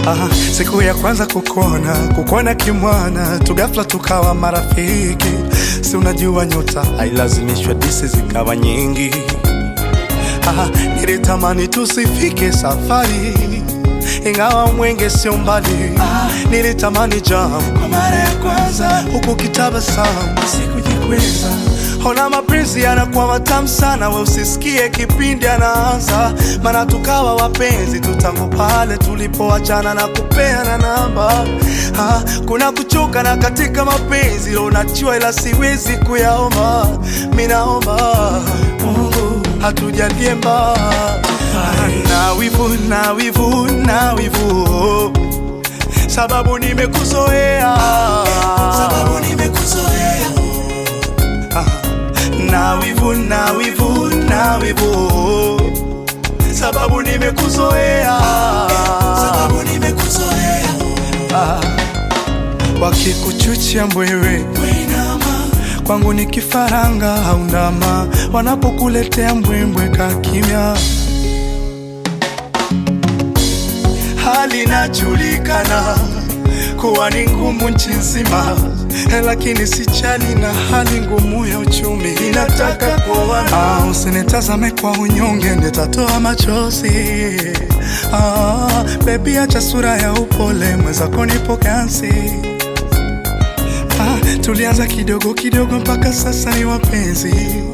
Aha, siku ya kwanza kukona kukona kimwana tugafla tukawa marafiki, si unajua nyota hailazimishwa disi zikawa nyingi. Aha, nilitamani tusifike safari ingawa mwenge sio mbali. Nilitamani jam kwa mara ya kwanza huku kitabasamu, sikujikweza. Ona mapenzi yanakuwa matamu sana, we usisikie kipindi anaanza, maana tukawa wapenzi tu tangu pale tulipoachana na kupeana namba. Ah, kuna kuchoka na katika mapenzi leo najua, ila siwezi kuyaomba. Mimi naomba Mungu hatujalie mbali na wivu na wivu na wivu, sababu nimekuzoea, sababu nimekuzoea. Ah, na wivu na wivu na wivu, sababu nimekuzoea, sababu nimekuzoea. Ah, wakikuchuchia mbwewe kwangu ni kifaranga au ndama, wanapokuletea mbwembwe ka kimya hali inajulikana kuwa ni ngumu nchi nzima, lakini sijali na hali ngumu ya uchumi inataka kuoana. Ah, usinitazame kwa unyonge, nitatoa machozi. Ah, bebi, acha sura ya upole, mwenzako nipo kansi. Ah, tulianza kidogo kidogo mpaka sasa ni wapenzi.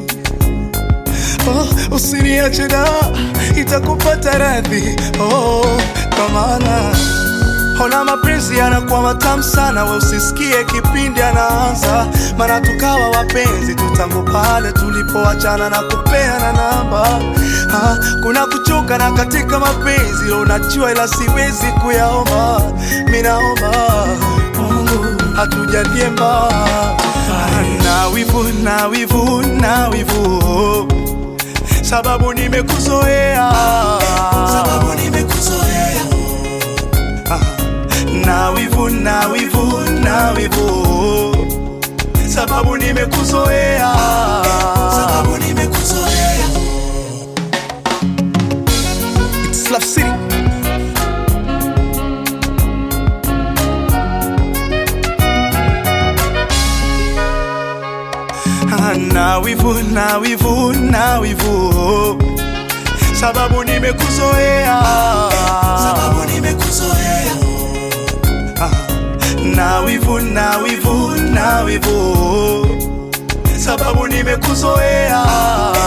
Oh, usiniache da, itakupata radhi. Oh, kwa maana ona mapenzi yanakuwa matamu sana, we usisikie kipindi anaanza, maana tukawa wapenzi tu tangu pale tulipoachana na kupeana namba. Ah, kuna kuchoka na katika mapenzi leo najua, ila siwezi kuyaomba. Mimi naomba Mungu hatujalie mbali na wivu na wivu na wivu sababu nimekuzoea, sababu nimekuzoea. Ah, na wivu na wivu na wivu, sababu nimekuzoea, sababu nimekuzoea. It's Love City. Ah, na wivu na wivu na wivu, sababu nimekuzoea, sababu nimekuzoea. Ah, na wivu na wivu na wivu, sababu nimekuzoea